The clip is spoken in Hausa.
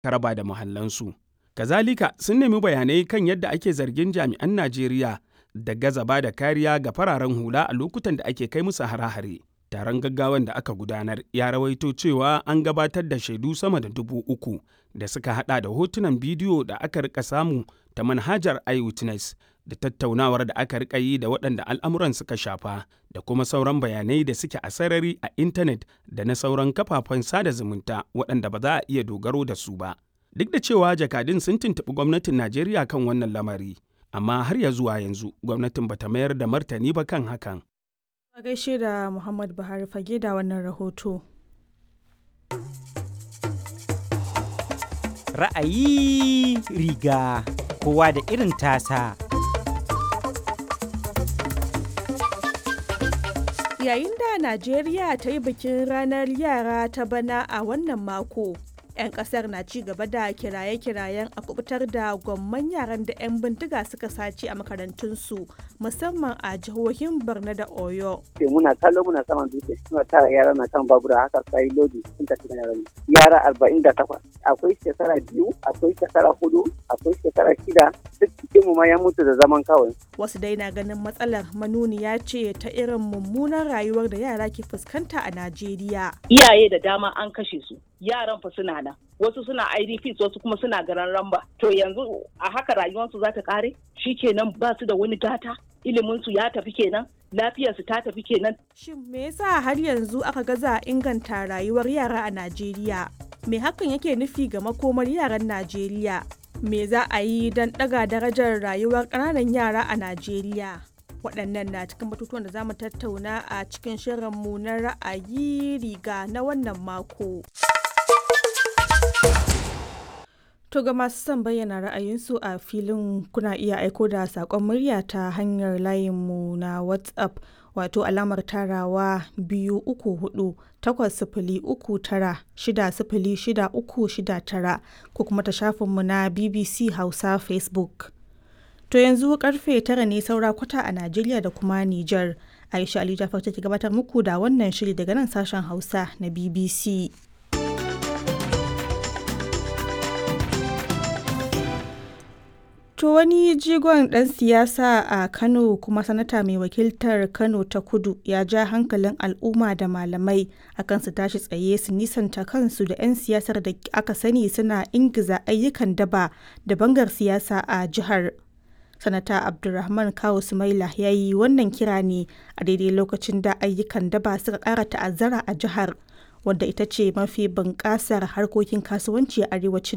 raba da muhallansu. Kazalika sun nemi bayanai kan yadda ake zargin jami'an Najeriya da gaza ba da kariya ga fararen hula a lokutan da ake kai musu hare-hare. Taron gaggawan da aka gudanar ya rawaito cewa an gabatar da shaidu sama da dubu uku da suka hada da hotunan bidiyo da aka rika samu ta manhajar iWitness da tattaunawar da aka rika yi da waɗanda al'amuran suka shafa da kuma sauran bayanai da suke a sarari a intanet da na sauran kafafen sada zumunta waɗanda ba za a iya dogaro da su ba. Duk da cewa jakadun sun tuntuɓi gwamnatin Najeriya kan wannan lamari, amma har ya zuwa yanzu gwamnatin bata mayar da martani ba kan hakan. A gaishe da Muhammad Buhari fage da wannan rahoto. Ra'ayi riga kowa da irin tasa. Yayin da Najeriya ta yi bikin ranar yara ta bana a wannan mako. 'yan kasar na ci gaba da kiraye-kirayen a kubutar da gwamman yaran da 'yan bindiga suka sace a makarantunsu musamman a jihohin borno da oyo muna kallo muna saman dutse suna tara yara na kan babura haka sai lodi sun tafi da yara yara arba'in da takwas akwai shekara biyu akwai shekara hudu akwai shekara shida duk cikin mu ma ya mutu da zaman kawai wasu dai na ganin matsalar manuniya ce ta irin mummunan rayuwar da yara ke fuskanta a najeriya iyaye da dama an kashe su yaran fa suna nan wasu suna idps wasu kuma suna garan ramba to yanzu a haka rayuwarsu za ta kare kenan ba su da wani gata iliminsu ya tafi kenan lafiyarsu ta tafi kenan shin me yasa har yanzu aka gaza inganta rayuwar yara a najeriya me hakan yake nufi ga makomar yaran najeriya me za a yi don ɗaga darajar rayuwar ƙananan yara a najeriya waɗannan na cikin batutuwan da za mu tattauna a cikin shirinmu na ra'ayi riga na wannan mako. To ga masu son bayyana ra'ayinsu a filin kuna iya aiko da saƙon murya ta hanyar layinmu na WhatsApp wato alamar tarawa biyu uku hudu takwas sifili uku tara shida sifili shida uku shida tara ko kuma ta shafinmu na BBC Hausa Facebook. To yanzu karfe tara ne saura kwata a Najeriya da kuma Nijar. Aisha Ali Jafar take gabatar muku da wannan shiri daga nan sashen Hausa na BBC. To wani jigon ɗan siyasa a Kano kuma sanata mai wakiltar Kano ta kudu ya ja hankalin al'umma da malamai akan su tashi tsaye su nisanta kansu da 'yan siyasar da aka sani suna ingiza ayyukan daba da bangar siyasa a jihar. Sanata Abdulrahman Kawu Sumaila ya yi wannan kira ne a daidai lokacin da ayyukan daba suka ƙara ta'azzara a jihar wadda ita ce mafi bunƙasar harkokin kasuwanci a arewacin